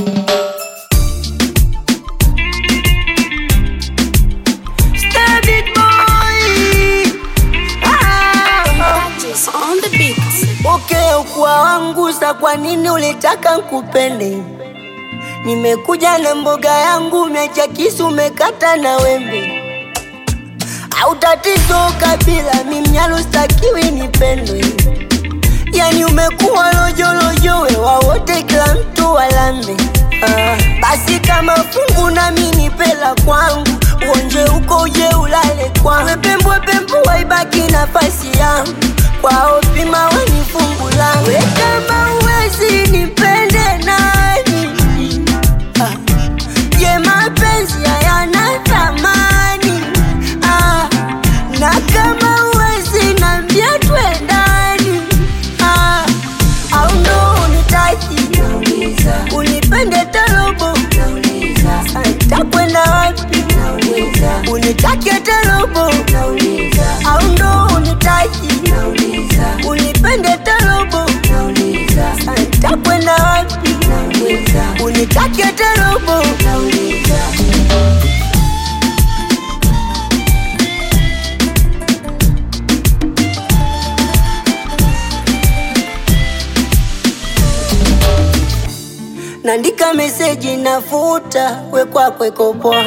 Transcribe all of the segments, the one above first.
Stabit boy. Ah. On the beats. Okay, ukua wangu sa, kwa nini ulitaka nkupende? Nimekuja na mboga yangu, umeacha kisu, umekata na wembe. Au tatizo kabila, mimnyalo stakiwi nipendwe. Yani umekuwa lojolojo, wewa wote, kila mtu walambe. Ah, basi kama fungu nami nipela kwangu, uonje uko uje ulale kwangu, pembwe pembwe waibaki nafasi yangu kwao, pima weni fungu langu. We kama uwezi nipende nani? Ah, je, mapenzi hayana thamani? Ah, na kama uwezi nambia twendani? Ah, au ndo unitaki unipende tarobo takwenda wapi unitake tarobo au ndo unitaki unipende tarobo takwenda wapi unitake tarobo Nandika meseji nafuta, we kwako iko poa.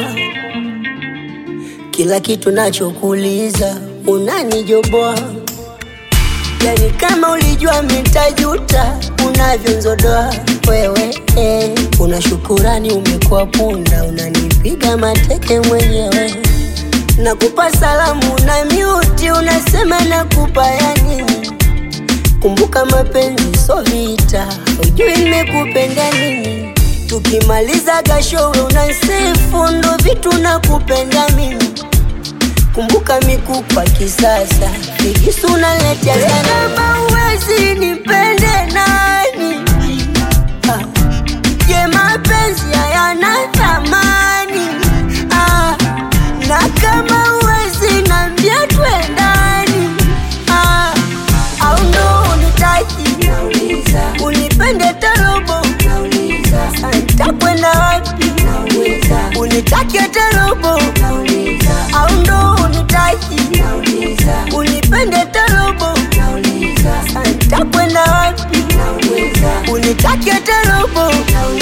Kila kitu nachokuuliza unanijoboa, yani kama ulijua mitajuta unavyonzodoa wewe eh. Una shukurani umekuwa punda, unanipiga mateke mwenyewe. Nakupa salamu na miuti, unasema nakupa ya nini? Kumbuka mapenzi so vita, ujui nimekupenda nini. Tukimaliza gashowe unasifu, ndo vitu nakupenda mimi. Kumbuka mikupa kisasa, vikisu unaletea sana. Kama uwezi nipende nani? Ah, Je, mapenzi hayana thamani? Ah, na kama uwezi nambia twendani? Ah, au ndo unitaki unipende tarobo takwenda wapi unitake tarobo au ndo unitaki unipende tarobo takwenda wapi unitake tarobo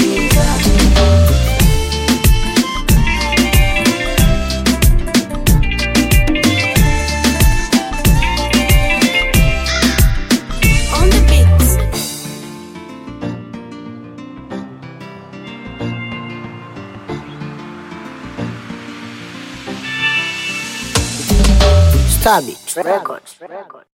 On the beats. Stabit Records.